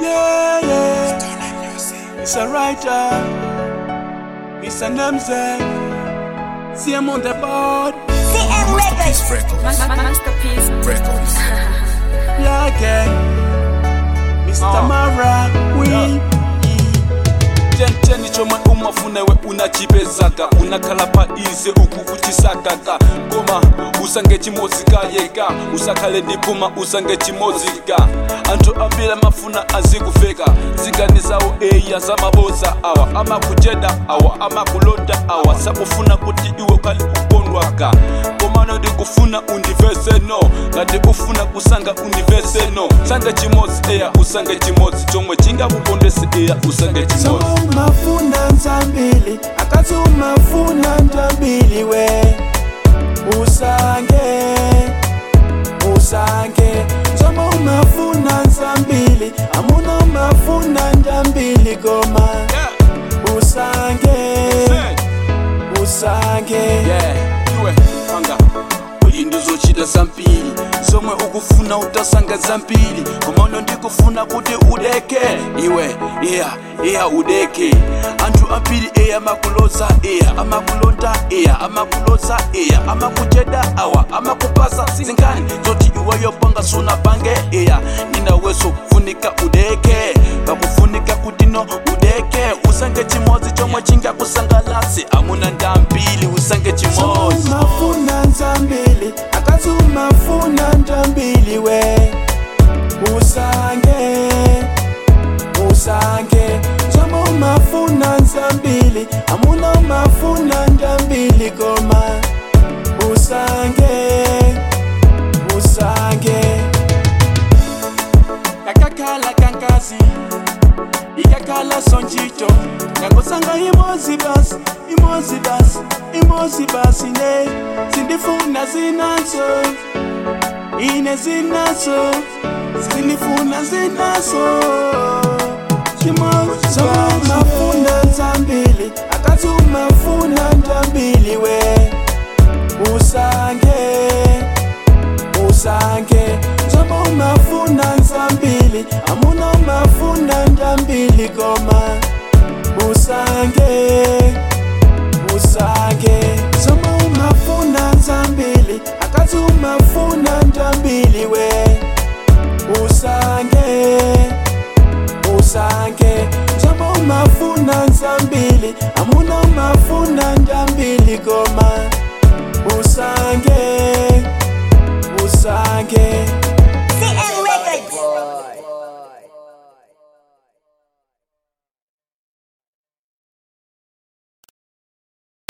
Yeah, yeah. It's a writer. It's a namesake. See him on the board. CM Masterpiece Records. Records. Masterpiece. Records. Yeah, gang. Mr. Mara, we. cheni chomwe umafunewe unachipezaka unakhala ize uku uchisakaka koma usange chimozika yeka usakhale ndipuma usange chimozika anthu ambiri amafuna azikufeka zingani zawo eya zamaboza awa amakujeda awa amakulonda awa sakufuna kuti iwe ukhale ukondwaka komano ndikufuna undivese no ngati ufuna kusanga undivese no sange chimodzi eya usange chimodzi chomwe chingakukondese eya usange chimodzi So umafuna nzambili akazi umafuna ntambili we usange usange nzomo umafuna nzambili amuna umafuna ntambili goma Yeah, usange say. usange yeah iwe panga uyi ndizochita zambiri zomwe ukufuna utasanga zambiri komano ndikufuna kuti udeke iwe iya iya udeke anthu ambiri iya amakuloza iya amakulonda iya amakuloza iya amakucheda awa amakupasa zingani zoti iweyo panga sunapange iya ninaweso funika udeke pakufunika kuti no udeke usange chimodzi chomwe chingakusangalasi amuna ndambili usange So chimodzi umafuna nzambili akazi umafuna ntambili we usange usange nzomo umafuna nzambili amuna umafuna ntambili goma usange usange kakakhala kankazi ikakhala sonjito ngakosanga imozi basi imozi basi imozi basi ne sindifuna zinazo ine zinazo sindifuna zinazo chimozi umafuna nzambili akazi umafuna ntambili we usange usange nzobo umafuna nzambili amuna umafuna ntambili goma usange usange nzobo umafuna nzambili akazi umafuna ntambili we usange usange nzobo umafuna nzambili amuna umafuna ntambili goma usange usange